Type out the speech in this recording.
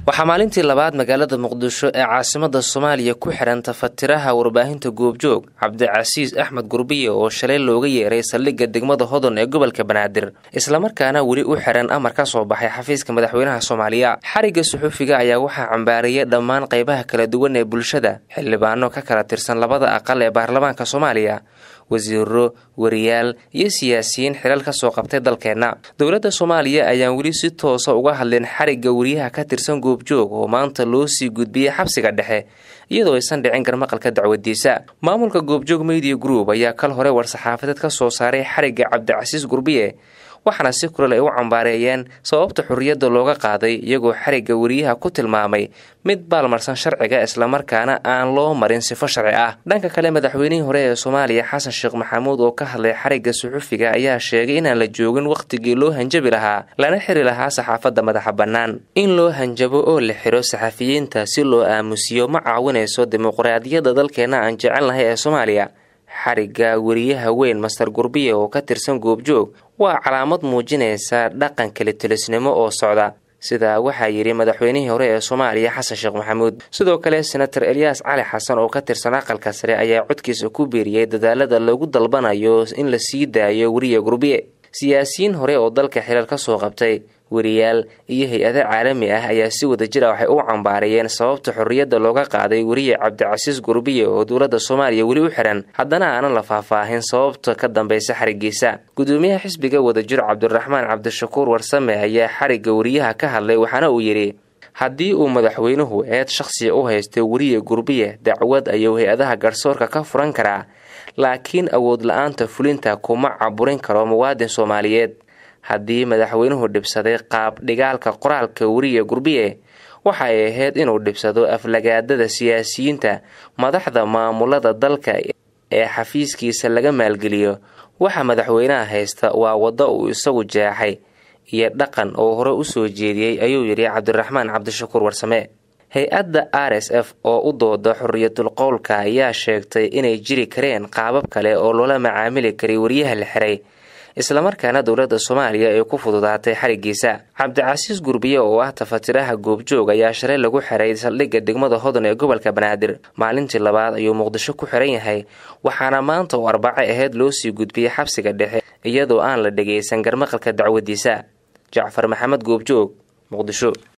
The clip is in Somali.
waxaa maalintii labaad magaalada muqdisho ee caasimada soomaaliya ku xihan tafatiraha warbaahinta goobjoog cabdicasiis axmed gurbiye oo shalay looga yeeray saldhigga degmada hodon ee gobolka banaadir islamarkaana weli u xihan amar ka soo baxay xafiiska madaxweynaha soomaaliya xarigga suxufiga ayaa waxaa cambaariyay dhammaan qaybaha kala duwan ee bulshada xildhibaano ka kala tirsan labada aqal ee baarlamaanka soomaaliya wasiiro wariyaal iyo siyaasiyiin xilal ka soo qabtay dalkeenna dowladda soomaaliya ayaan weli si toosa uga hadlin xarigga wariyaha ka tirsan goobjoog oo maanta loo sii gudbiyey xabsiga dhexe iyadoo aysan dhicin garmaqalka dacwadiisa maamulka goobjoog media group ayaa kal hore war-saxaafadeed ka soo saaray xarigga cabdicasiis gurbiye waxaana si kulal ay u cambaareeyeen sababta xorriyadda looga qaaday iyagoo xarigga wariyaha ku tilmaamay mid baalmarsan sharciga islamarkaana aan loo marin sifo sharci ah dhanka kale madaxweynihii hore ee soomaaliya xasan sheekh maxamuud oo ka hadlay xarigga suxufiga ayaa sheegay inaan la joogin wakhtigii loo hanjabi lahaa lana xiri lahaa saxaafadda madaxa bannaan in loo hanjabo oo la xiro saxafiyiinta si loo aamusiyo ma caawinayso dimuqraadiyadda dalkeenna aan jecelnahay ee soomaaliya xarigga wariyaha weyn master gurbiye oo ka tirsan goobjoog waa calaamad muujinaysa dhaqan kalitelisnimo oo socda sidaa waxaa yidhi madaxweynihii hore ee soomaaliya xasan sheekh maxamuud sidoo kale senator elyaas cali xasan oo ka tirsan aqalka sare ayaa codkiisa ku biiriyey dadaalada lagu dalbanayo in la sii daayo weriya gurbiye siyaasiyiin hore oo dalka xilal ka soo qabtay wariyaal iyo hay-ado caalami ah ayaa si wada jira waxay u cambaarayeen sababta xorriyadda looga qaaday weriye cabdicasiis gurbiye oo dowladda soomaaliya weli u xihan haddana aanan la faahfaahin sababta ka dambaysa xariggiisa gudoomiyaha xisbiga wadajir cabdiraxmaan cabdishakuur warsame ayaa xarigga weriyaha ka hadlay waxaana uu yidhi haddii uu madaxweynuhu eed shakhsiga u haystay weriye gurbiye dacwad ayuu hay-adaha garsoorka ka furan karaa laakiin awood la-aanta fulinta kuma caburin karo muwaadin soomaaliyeed haddii madaxweynuhu dhibsaday qaab dhigaalka qoraalka weriye gurbiye waxa ay ahayd inuu dhibsado aflagaadada siyaasiyiinta madaxda maamulada dalka ee xafiiskiisa laga maalgeliyo waxa madaxweynaha haysta waa waddo uu isagu jeexay iyo dhaqan oo hore u soo jeediyey ayuu yidhi cabdiraxmaan cabdishakuur warsame hay-adda r s f oo u dooda xorriyatul qowlka ayaa sheegtay inay jiri kareen qaabab kale oo loola macaamili karay wariyaha la xiray islamarkaana dowladda soomaaliya ay ku fududaatay xariggiisa cabdicasiis gurbiye oo ah tafatiraha goobjoog ayaa shalay lagu xiray saldhigga degmada hodon ee gobolka banaadir maalintii labaad ayuu muqdisho ku xiran yahay waxaana maanta oo arbaco ahayd loo sii gudbiyey xabsiga dhexe iyadoo aan la dhagaysan garmaqalka dacwadiisa jacfar maxamed goobjoog muqdisho